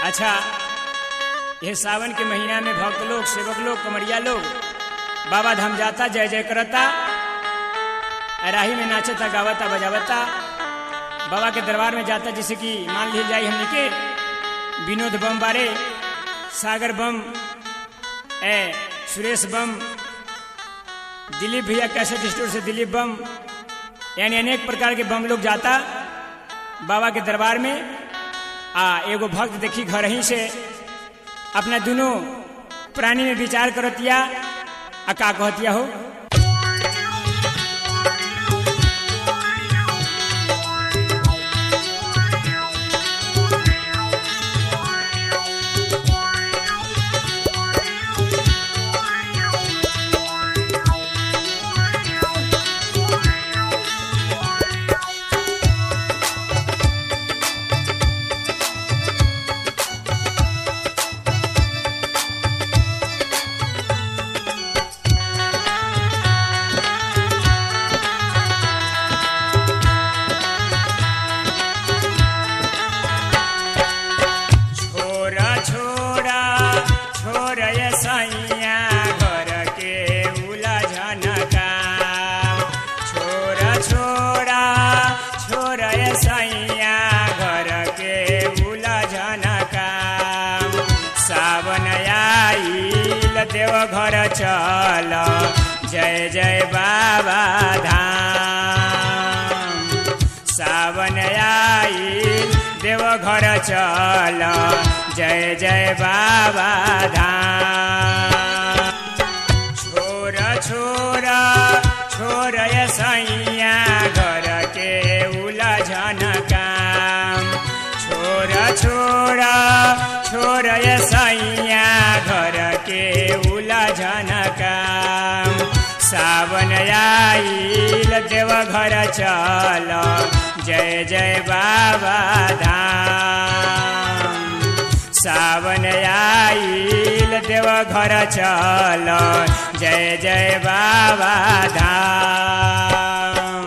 अच्छा यह सावन के महीना में भक्त लोग सेवक लोग कमरिया लोग बाबा धाम जाता जय जय करता राही में नाचता गावता बजावता बाबा के दरबार में जाता जैसे कि मान ली जाए हमने के विनोद बम बारे सागर बम ए सुरेश बम दिलीप भैया कैसेट स्टोर से दिलीप बम यानी अनेक प्रकार के बम लोग जाता बाबा के दरबार में आ एगो भक्त देखी घर ही से अपना दोनों प्राणी में विचार करतिया आ का कहतिया हो छोरा छोरा छोरा ये सैया घर के उलझन का छोरा छोरा छोरा ये सैया घर के उलझन का सावन आइल देव घर चल जय जय बाबा धाम सावन आइल देव घर चल जय जय बाबा धाम छोर छोर छोर ये सैया घर के उलझन काम छोर छोर छोर ये सैया घर के उलझन काम सावन आइल देव घर चल जय जय बाबा धाम सावन आइल देव घर चल जय जय बाबा धाम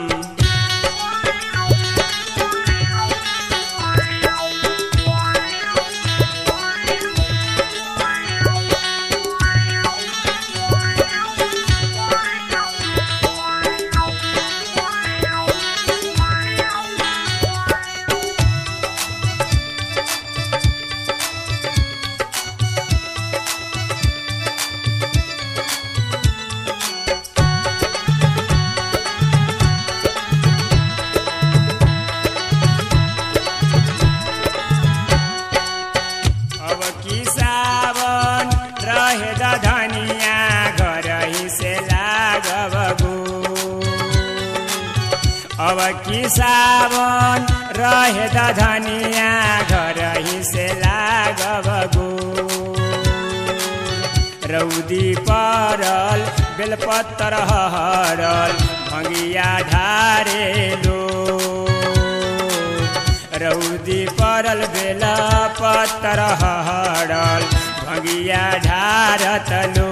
अब की सावन रहे धनिया घर ही से लागबू अब की सावन रहे धनिया घर ही से लागबू रौदी परल बेलपत्र हरल भंगिया ढारेलो रौदी परल बेल पत्तर हरल भंगिया ढारत लो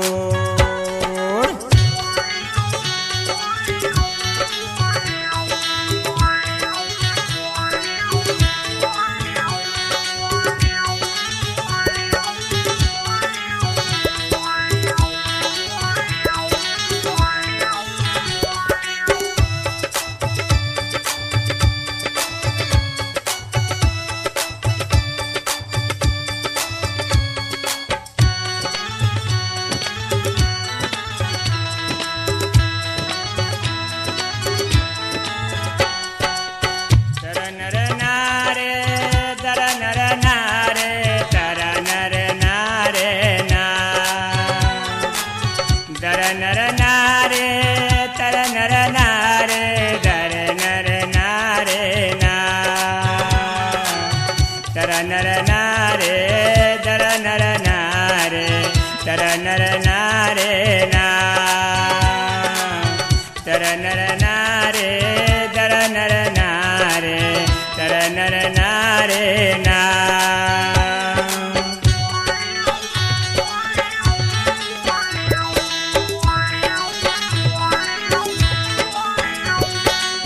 दर नर नारे दर नर नारे तर नर नारे ना दर नर नारे तर नर नारे दर नर नारे ना तर नर नारे दर नर नारे तर नर नारे ना तर नर नारे दर नर नारे तर नर नारे ना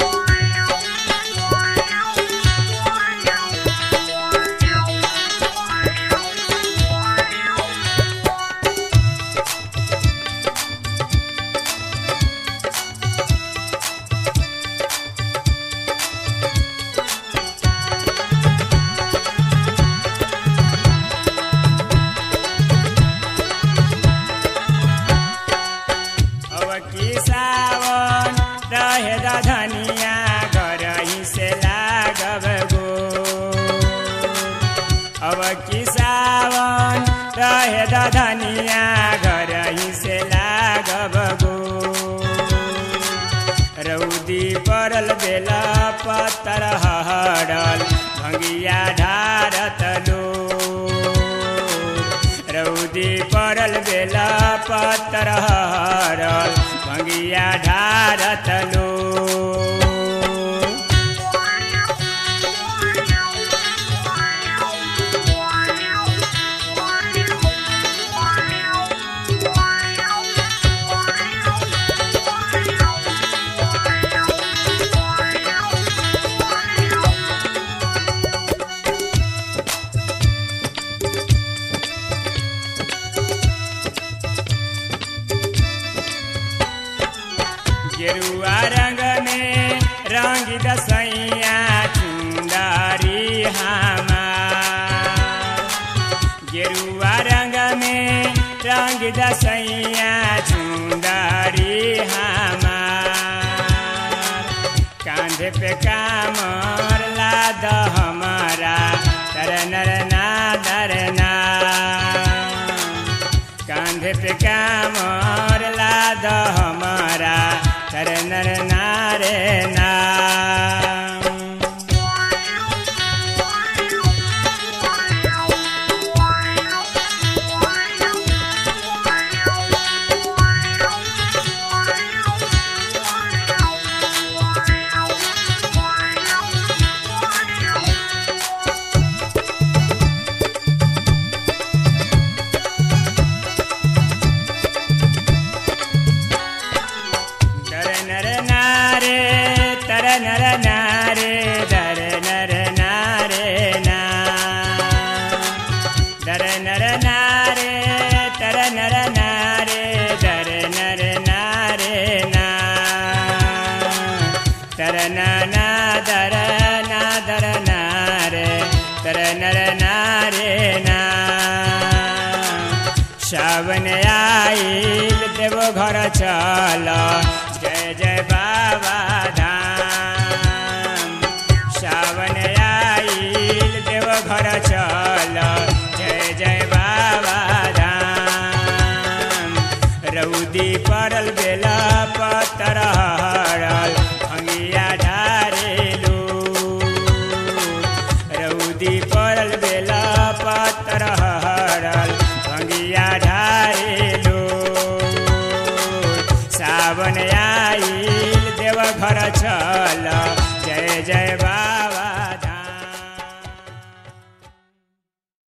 Thank you. अब की सावन रहे धनिया घर ही से लागब गो रौदी परल बेला पत्तर हरल भंगिया ढारत लो रौदी परल बेला पत्तर हरल भंगिया ढारत लो गेरुआ रंग में रंग दसैया चुंदारी हमार गेरुआ रंग में रंग दसैया चुंदारी हमार कांधे पे कामर लाद हमारा तरनर ना दरना कांधे पे कामर लाद हमारा तरनर नारे नाम दर नर नारे तर नर नारे दर नर नारे ना दर नर नारे तर नर नारे दर नर नारे ना तर ना ना दर ना दर नारे तर नर नारे ना सावन आइल देव घर चल जय जय बाबा धाम सावन आइल देव घर चल जय जय बाबा धाम रौदी परल बेला पतर हरल भंगिया ढारेलू रौदी परल बेला पतर हरल भंगिया ढारेलो सावन आइल देव घर चल जय जय बा